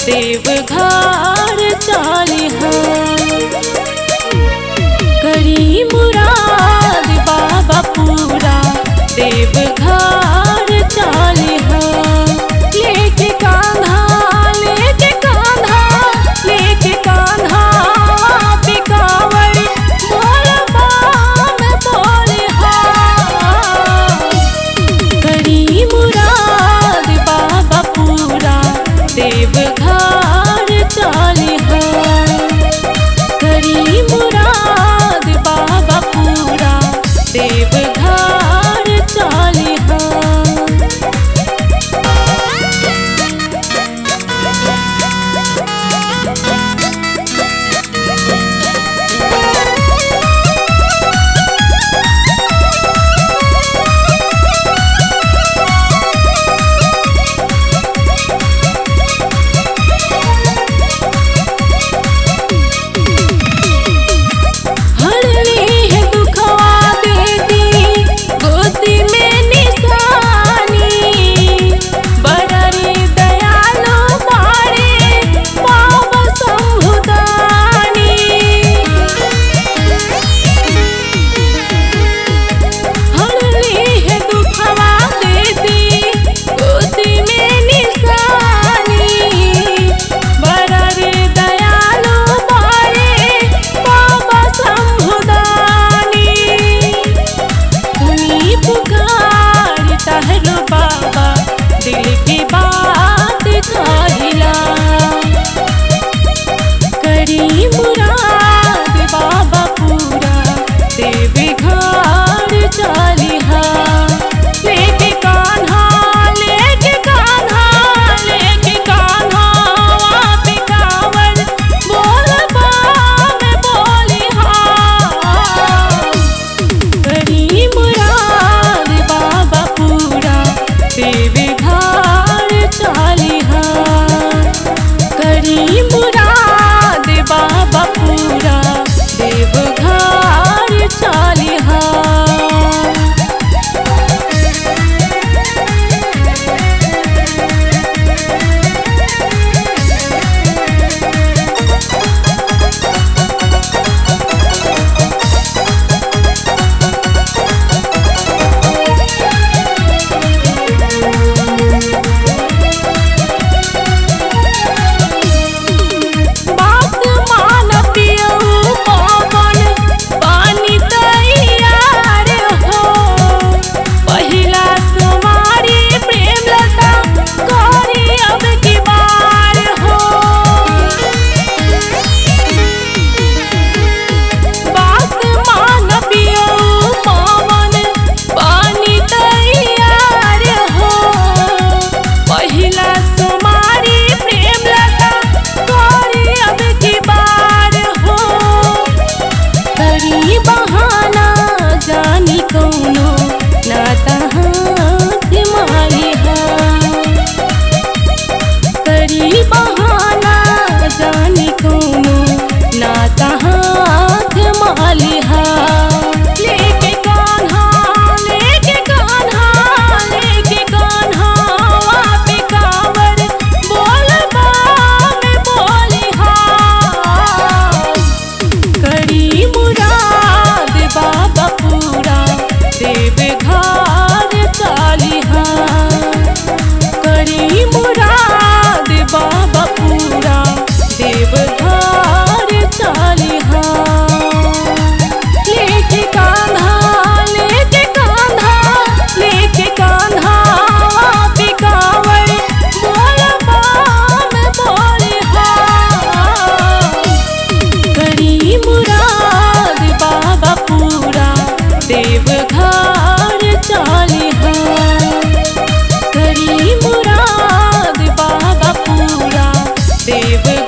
देवघर चालिहा करी मुराद बाबा पूरा देवघर चालिहा लेके कान्हा लेके कान्हा लेके कान्हा पिकावर मोर बाम बोलिहा करी मुराद बाबा पूरा देवघर चालिहा करी मुराद बाबा पूरा देवघर चालिहा हरली है दुखवा देती गोदी में निशानी बड़री दयालु मारे पाव संभुदानी हरली है दुखवा देती गोदी में निशानी बड़री दयालु मारे बाबा संभुदानी सुनी पुकार तहरो बाबा दिल की बात कहिला करी मुराद बाबा पूरा देवी घर चालिहा लेके कान्हा लेके कान्हा लेके कान्हा पे कावर बोल बाम बोलिहा करी मुराद बाबा पूरा देवी घर चालिहा करी मुराद बाबा पूरा देवघर चालिहा बात मान पियऊ पवन पानी तैयार हो पहिला सुमारी प्रेम लता करी अब की बार हो बात मान पियऊ पवन पानी तैयार हो पहिला सुमारी प्रेम लता करी अब की बार हो करी बहाना जानी कौनो नाता हाथ मालिहा करी बहाना जानी कौनो नाता हाथ मालिहा लेके कान्हा लेके कान्हा लेके कान्हा पे कावर बोल बाम बोलिहा करी मुराद बाबा पूरा देवघर चालिहा करी मुराद बाबा पूरा देवघर चालिहा लेके कान्हा लेके कान्हा लेके कान्हा पे कावर बोल बाम बोलिहा करी मुराद बाबा पूरा देवघर चालिहा करी मुराद बाबा पूरा देवघर